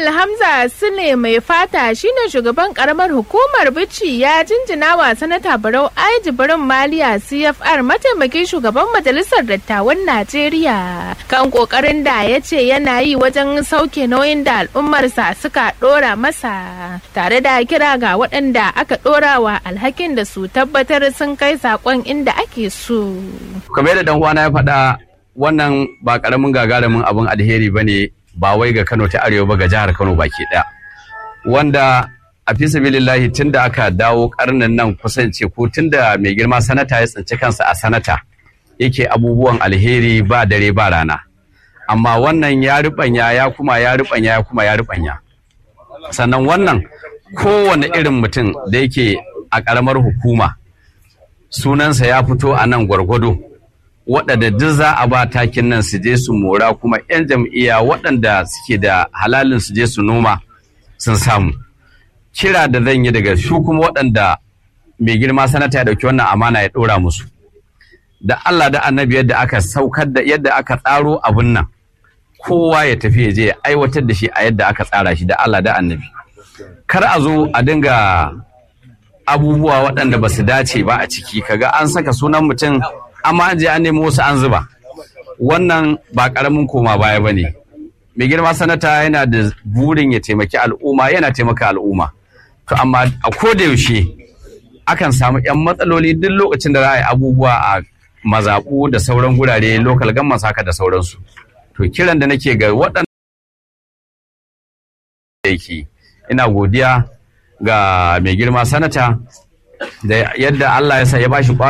Honorable Hamza Sule mai fata shine shugaban karamar hukumar Bichi ya jinjina wa sanata Barau Aiji Barin Maliya CFR mataimakin shugaban majalisar dattawan Najeriya kan kokarin da ya ce yana yi wajen sauke nauyin da al'ummarsa suka dora masa tare da kira ga waɗanda aka dora wa alhakin da su tabbatar sun kai sakon inda ake so. kamar yadda dan uwana ya faɗa wannan ba karamin gagarumin abin alheri bane ba wai ga Kano ta Arewa ba ga jihar Kano baki ɗaya. Wanda a fi sabilillahi tun da aka dawo karnin nan kusance ko tun da mai girma sanata ya tsinci kansa a sanata yake abubuwan alheri ba dare ba rana. Amma wannan ya riɓanya ya kuma ya riɓanya ya kuma ya riɓanya. Sannan wannan kowane irin mutum da yake a ƙaramar hukuma sunansa ya fito a nan gwargwado. waɗanda duk za a ba takin nan su je su mora kuma 'yan jam'iyya waɗanda suke da halalin su je su noma sun samu kira da zan yi daga su kuma waɗanda mai girma sanata ya ɗauki wannan amana ya ɗora musu da Allah da annabi yadda aka saukar da yadda aka tsaro abun nan kowa ya tafi ya je ya aiwatar da shi a yadda aka tsara shi da Allah da annabi kar a zo a dinga abubuwa waɗanda ba su dace ba a ciki kaga an saka sunan mutum amma an je an nemo wasu an zuba wannan ba karamin koma baya ba ne mai girma sanata yana da burin ya taimaki al'umma yana taimaka al'umma to amma a koda yaushe akan samu 'yan matsaloli duk lokacin da za a yi abubuwa a mazaɓu da sauran gurare lokal gamman haka da sauransu to kiran da nake ga waɗanda yake ina godiya ga mai girma sanata da yadda Allah ya sa ya bashi